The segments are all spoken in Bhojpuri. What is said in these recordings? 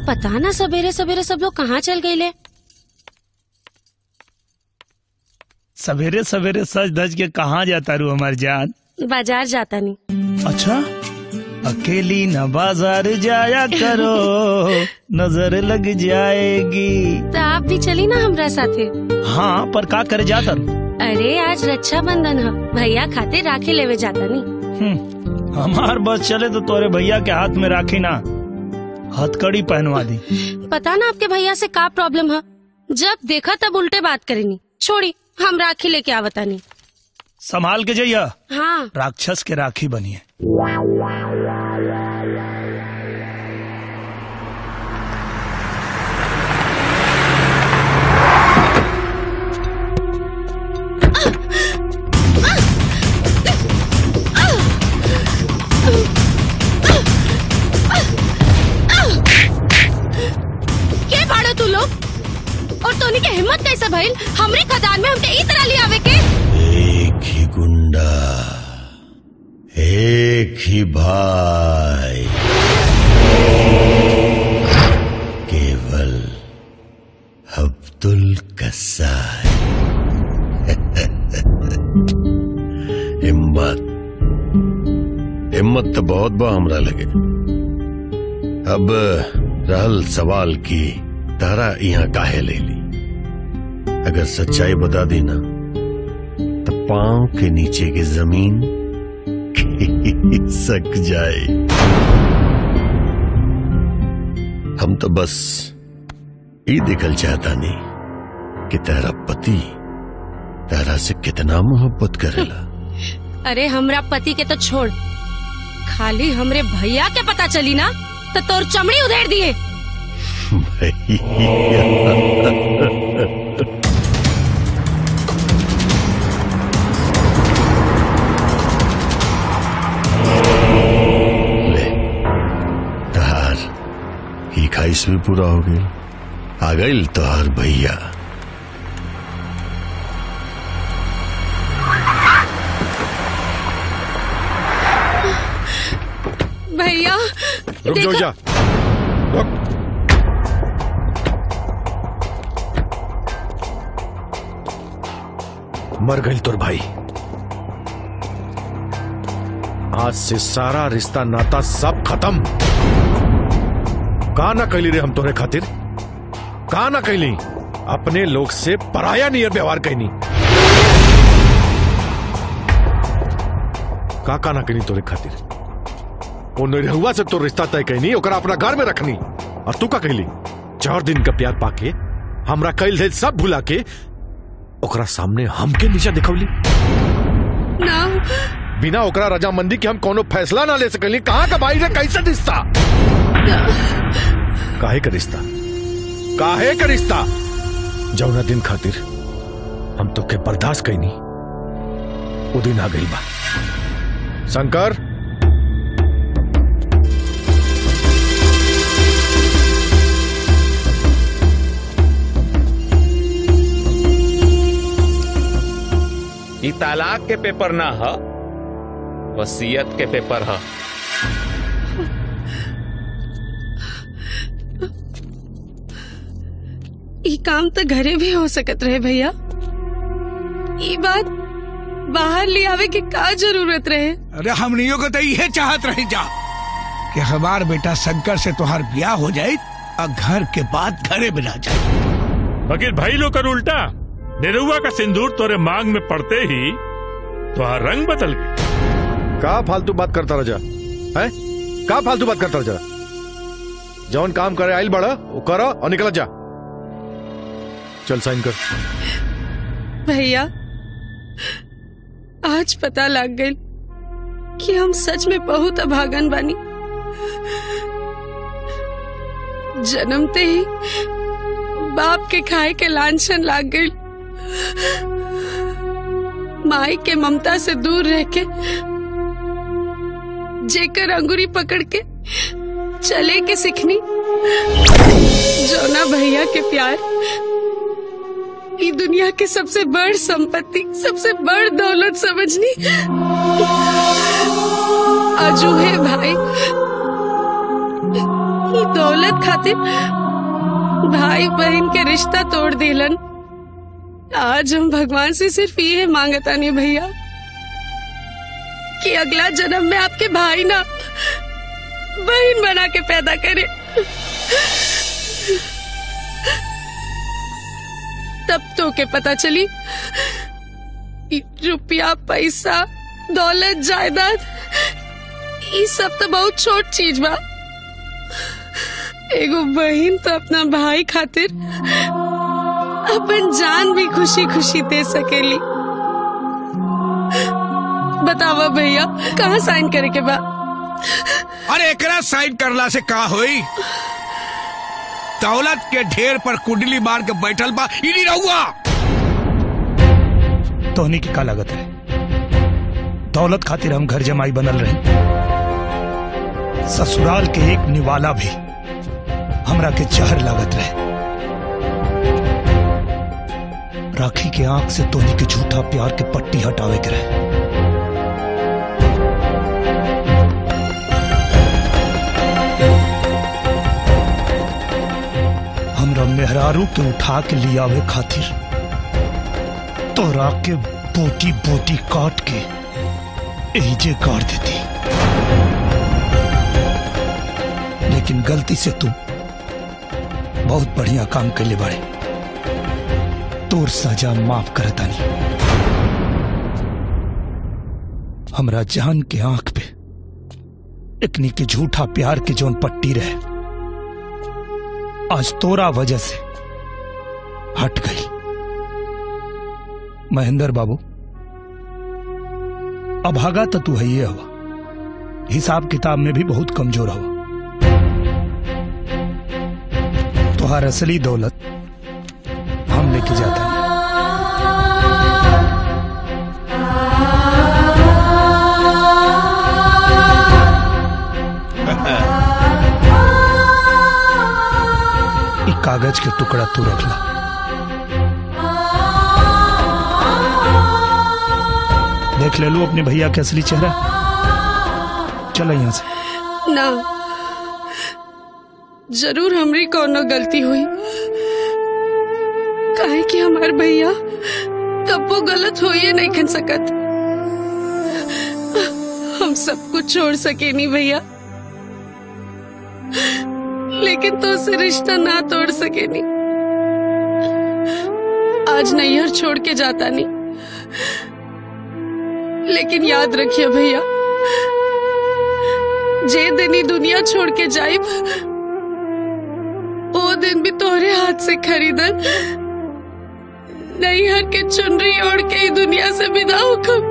पता ना सवेरे सवेरे सब लोग कहाँ चल गए ले सवेरे सवेरे सज धज के कहाँ जाता रू हमार जान बाजार जाता नहीं अच्छा अकेली न बाजार जाया करो नजर लग जाएगी तो आप भी चली ना हमरा साथे हाँ पर का करे जाता रू अरे आज रक्षाबंधन है भैया खाते राखी लेवे जाता नहीं हम्म, हमार बस चले तो तोरे भैया के हाथ में राखी ना हथकड़ी पहनवा दी पता ना आपके भैया से का प्रॉब्लम है जब देखा तब उल्टे बात करेनी छोड़ी हम राखी लेके आवता नहीं संभाल के जाइया हाँ राक्षस के राखी बनिए के बाड़ो तू लोग और तोनी के हिम्मत कैसे भइल हमरे खदान में हमके ई तरह ले आवे के एक ही गुंडा एक ही भाई केवल अब्दुल कसाई हिम्मत हिम्मत तो बहुत बा हमरा लगे अब रहल सवाल की तारा यहाँ काहे ले ली अगर सच्चाई बता दी ना तो पांव के नीचे की जमीन सक जाए हम तो बस ये दिखल चाहता नहीं कि तेरा पति तेरा से कितना मोहब्बत करेला अरे हमरा पति के तो छोड़ खाली हमरे भैया के पता चली ना तो तोर चमड़ी उधेड़ दिए भैया ले तहार ही खाइश भी पूरा हो गई आ गई तोहार भैया भैया रुक जाओ देखो- जा रुक मर गई तुर भाई आज से सारा रिश्ता नाता सब खत्म का ना कैली रे हम तोरे खातिर का ना कैली अपने लोग से पराया नियर व्यवहार कैनी का का ना कैनी तोरे खातिर वो निरहुआ से तो रिश्ता तय कैनी ओकरा अपना घर में रखनी और तू का कहली चार दिन का प्यार पाके हमरा कैल धैल सब भुला के ओकरा सामने हमके नीचा दिखौली ना बिना ओकरा रजामंदी के हम कोनो फैसला ना ले सकली कहाँ का भाई रे कैसे रिश्ता काहे का रिश्ता काहे का रिश्ता जौना दिन खातिर हम तो के बर्दाश्त कैनी वो दिन आ गई बा शंकर ई तालाक के पेपर ना ह वसीयत के पेपर ह ई काम तो घरे भी हो सकत रहे भैया ई बात बाहर ले आवे के का जरूरत रहे अरे हमनियों को तो यह चाहत रही जा कि हमार बेटा शंकर से तुहार ब्याह हो जाए और घर के बाद घरे में रह जाए वकील भाई लोग कर उल्टा निरुआ का सिंदूर तोरे मांग में पड़ते ही तो रंग बदल गई का फालतू बात करता रजा है का फालतू बात करता रजा जौन काम करे आइल बड़ा वो करो और निकल जा चल साइन कर भैया आज पता लग गई कि हम सच में बहुत अभागन बानी जन्मते ही बाप के खाए के लांछन लाग गई माई के ममता से दूर रह के जेकर अंगुरी पकड़ के चले के सिखनी जोना भैया के प्यार ई दुनिया के सबसे बड़ संपत्ति सबसे बड़ दौलत समझनी अजूहे भाई ये दौलत खातिर भाई बहन के रिश्ता तोड़ दिलन आज हम भगवान से सिर्फ ये मांगता नहीं भैया कि अगला जन्म में आपके भाई ना बहन बना के पैदा करे तब तो के पता चली कि रुपया पैसा दौलत जायदाद ये सब तो बहुत छोट चीज बा एगो बहन तो अपना भाई खातिर अपन जान भी खुशी खुशी दे सकेली बतावा भैया कहाँ साइन करे के बा अरे एकरा साइन करला से का होई दौलत के ढेर पर कुंडली मार के बैठल बा ई नहीं रहुआ तोहनी की का लागत है दौलत खातिर हम घर जमाई बनल रहे ससुराल के एक निवाला भी हमरा के जहर लागत रहे राखी के आंख से तोहनी के झूठा प्यार के पट्टी हटावे के रहे हमरा मेहरारू के उठा के लियावे खातिर तोरा के बोटी बोटी काट के एजे गाड़ देती लेकिन गलती से तू बहुत बढ़िया काम कैले बाड़े तोर सजा माफ करतानी हमरा जान के आंख पे इकनी के झूठा प्यार के जोन पट्टी रहे आज तोरा वजह से हट गई महेंद्र बाबू अभागा तो तू है ये हवा हिसाब किताब में भी बहुत कमजोर हवा तुहार असली दौलत हम लेके जाते हैं ई कागज के टुकड़ा तू रख ला देख ले लू अपने भैया के असली चेहरा चलो यहां से ना जरूर हमरी कोनो गलती हुई काहे कि हमार भैया कब्बो गलत हो ये नहीं खन सकत हम सब कुछ छोड़ सके नहीं भैया लेकिन तो से रिश्ता ना तोड़ सके नहीं आज नैहर छोड़ के जाता नहीं लेकिन याद रखिए भैया जे दिन ही दुनिया छोड़ के जाइब वो दिन भी तोहरे हाथ से खरीदन नहीं हर के चुनरी ओढ़ के ही दुनिया से विदा होकर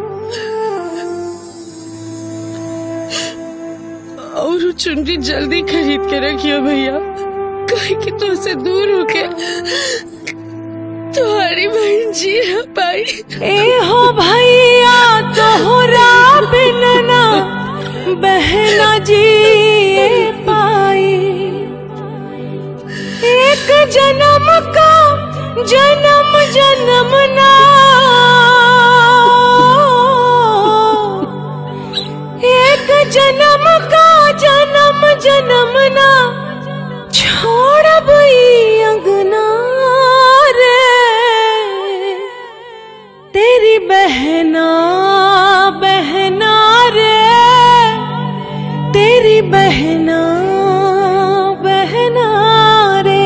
और वो चुनरी जल्दी खरीद के रखियो भैया कहीं कि तुमसे दूर होके तुम्हारी बहन जी है पाई ए हो भैया तोहरा बिन ना बहना जी पाई एक जन्म का जन्म जन्म ना एक जन्म का जन्म जन्म ना छोड़ब ई अंगना रे तेरी बहना बहना रे तेरी बहना बहना रे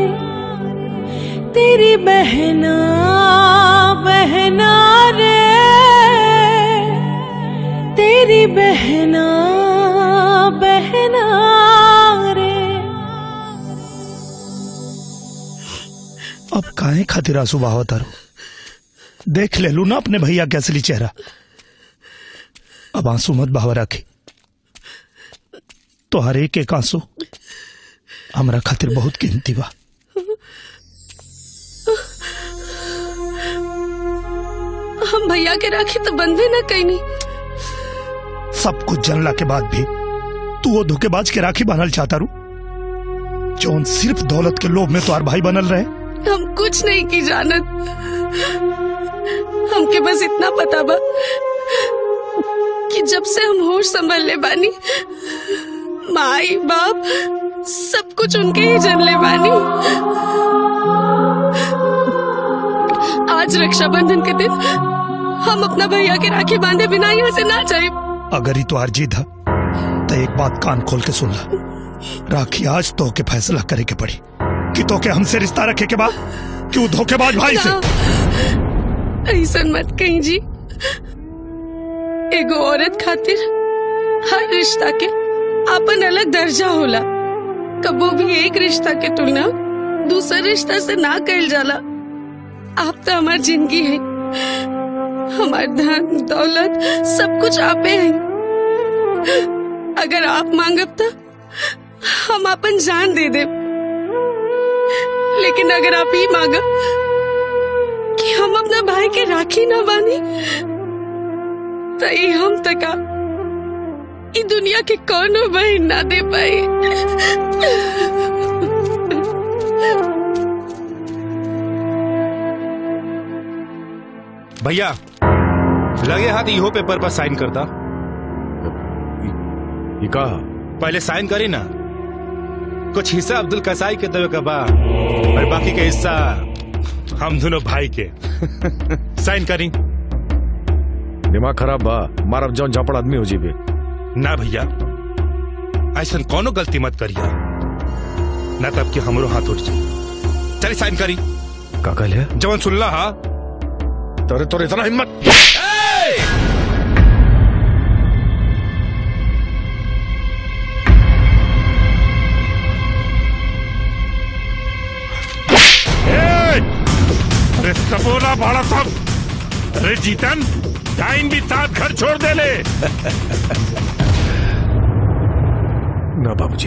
तेरी बहना बहना रे तेरी बहना बहना रे अब काहे खातिर आंसू बहाव तारो देख ले लू ना अपने भैया के असली चेहरा अब आंसू मत बहाव रखी तो हर एक एक आंसू हमरा खातिर बहुत कीमती बा हम भैया के राखी तो बंधे ना कहीं नहीं सब कुछ जानला के बाद भी तू वो धोखेबाज के राखी बांधल चाहता रू जौन सिर्फ दौलत के लोभ में तुम्हार भाई बनल रहे हम कुछ नहीं की जानत हमके बस इतना पता बा कि जब से हम होश संभल ले बानी माई बाप सब कुछ उनके ही जनले बानी आज रक्षाबंधन के दिन हम अपना भैया के राखी बांधे बिना यहाँ से ना जाए अगर ही तो अर्जी था तो एक बात कान खोल के सुन ला राखी आज तो के फैसला करे के पड़ी कि तो के हमसे रिश्ता रखे के बाद क्यों धोखेबाज भाई से ऐसा मत कहीं जी एगो औरत खातिर हर रिश्ता के अपन अलग दर्जा होला कबो भी एक रिश्ता के तुलना दूसरे रिश्ता से ना कल जाला आप तो हमार जिंदगी है हमार धन दौलत सब कुछ आपे है अगर आप मांगब तो हम अपन जान दे दे लेकिन अगर आप ही मांगब कि हम अपना भाई के राखी ना बांधी तो ये हम तका ई दुनिया के कोनो बहन ना दे पाई भैया लगे हाथ इहो पेपर पर साइन करता ये का पहले साइन करी ना कुछ हिस्सा अब्दुल कसाई के देवे का बा और बाकी के हिस्सा हम दोनों भाई के साइन करी दिमाग खराब बा मारब जौन झापड़ आदमी हो जीबे ना भैया ऐसा कोनो गलती मत करिया ना तब कि हमरो हाथ उठ जाए चलिए साइन करी का कहल है जवन सुनला हा तोरे तोरे इतना हिम्मत अरे सपोला भाड़ा साहब अरे जीतन टाइम भी साथ घर छोड़ दे ले ना बाबूजी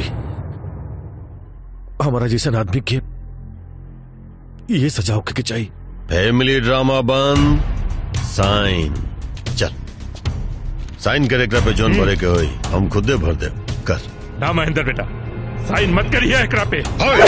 हमारा जैसा आदमी के ये सजा होके के चाहिए फैमिली ड्रामा बंद साइन चल साइन करे एकरा पे जोन भरे के होई हम खुदे भर दे कर ना महेंद्र बेटा साइन मत करिए एकरा पे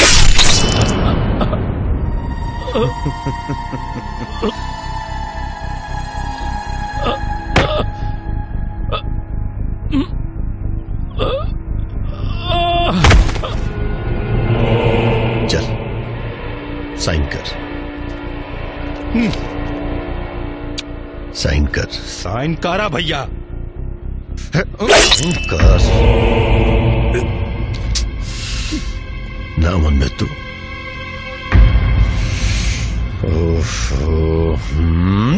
चल साइन कर साइन कर साइन करा भैया साइन कर ना मन में तू ओहो, हम्म।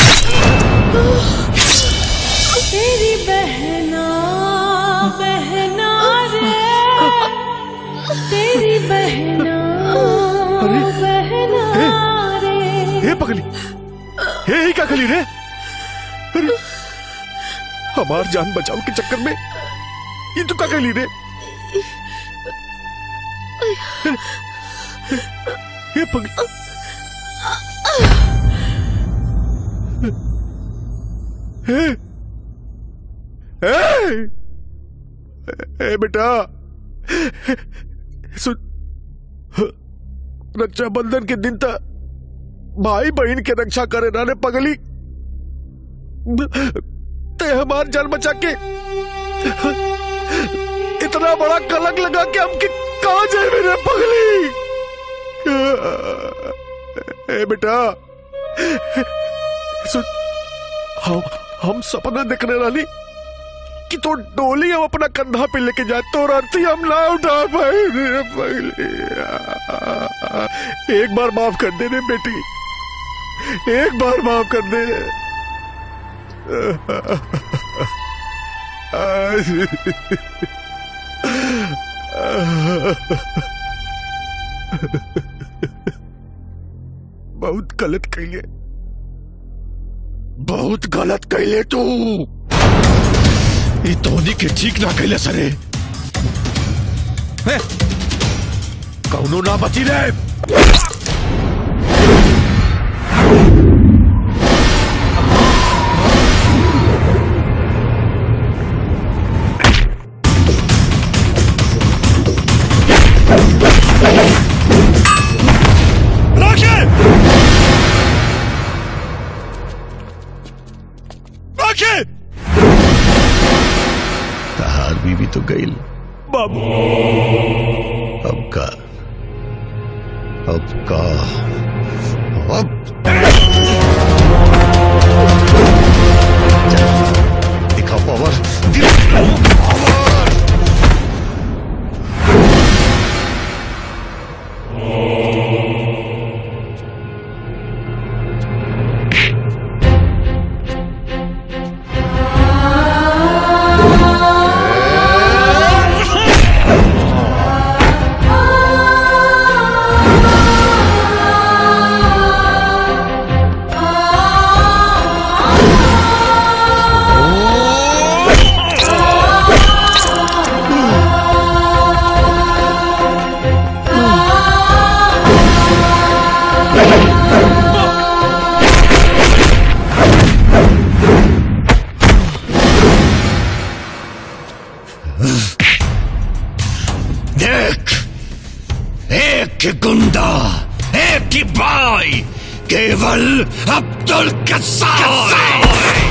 तेरी बहना बहना रे तेरी बहना बहना रे हे पगली हे ही का खली रे अरे हमार जान बचाव के चक्कर में ये तो का खली रे हे पगली हे हे ए बेटा सुन रक्षाबंधन के दिन तक भाई बहन के रक्षा करे ना रे पगली ते हमार जान बचा के इतना बड़ा कलंक लगा के हम कि कहा जाए मेरे पगली ए बेटा सुन हम हम सपना देखने वाली कि तो डोली हम अपना कंधा पे लेके जाए तो अर्थी हम ना उठा पाए रे पगली एक बार माफ कर दे रे बेटी एक बार माफ कर दे बहुत गलत कैले बहुत गलत कैले तू ई तोनी के ठीक ना कैले सरे हैं? कौनो ना बची रे राखी राखी तहार बीवी तो गई बाबू अब का अब का अब दिखाओ पावर दिखाओ पावर देख एक की गुंडा एक की भाई केवल अब्दुल कसाई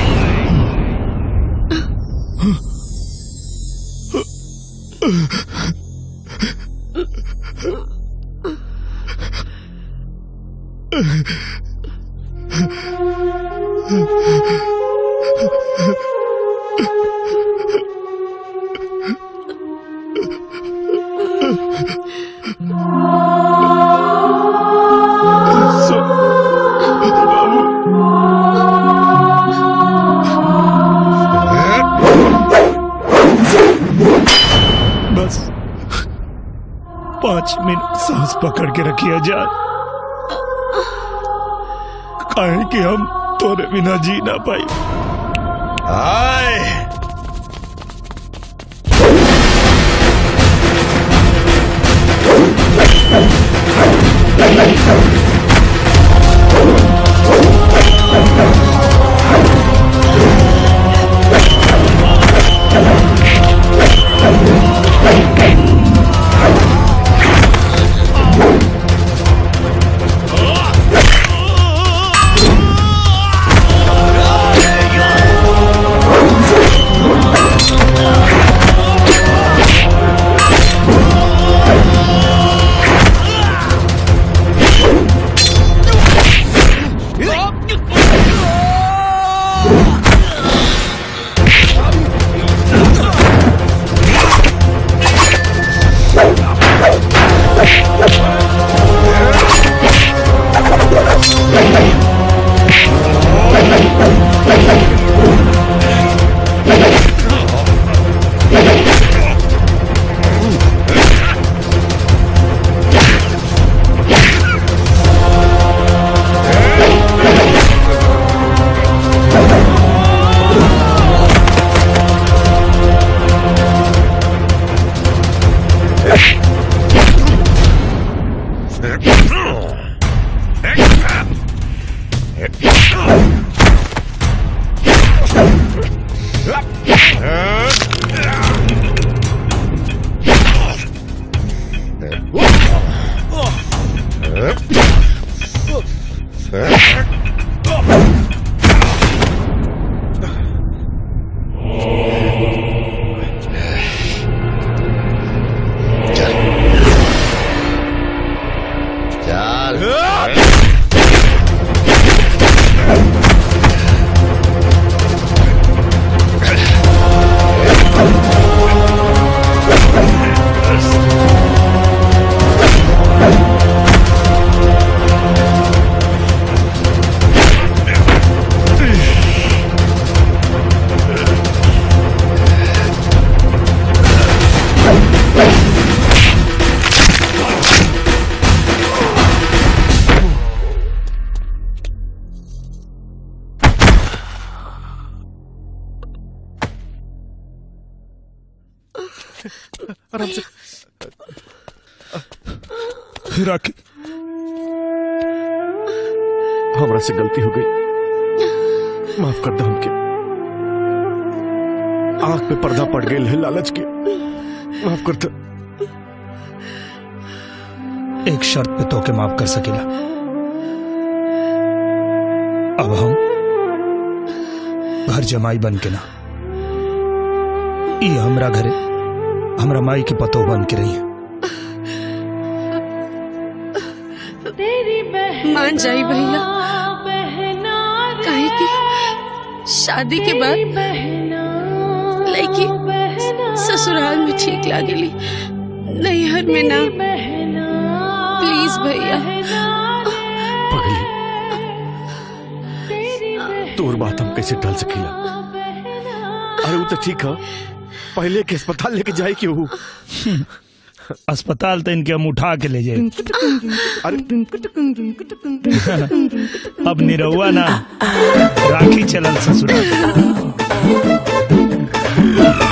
बस पांच मिनट सांस पकड़ के रखिए जान काहे कि हम तोरे बिना जी ना पाई आए आराम से राखी हमरा से गलती हो गई माफ कर दो हमके आंख पे पर्दा पड़ गई है लालच के माफ कर दो एक शर्त पे तो के माफ कर सकेला अब हम घर जमाई बन के ना ई हमरा घरे हमरा माई के पतो बन के रही तेरी बहना मान जाई भैया बहना काहे की शादी के बाद लड़की ससुराल में ठीक लागेली नैहर में ना प्लीज भैया पगली तोर बात हम कैसे टाल सकीला अरे वो तो ठीक है पहले के अस्पताल लेके जाए क्यों अस्पताल तो इनके हम उठा के ले जाए अब निरहुआ ना राखी चलल ससुराल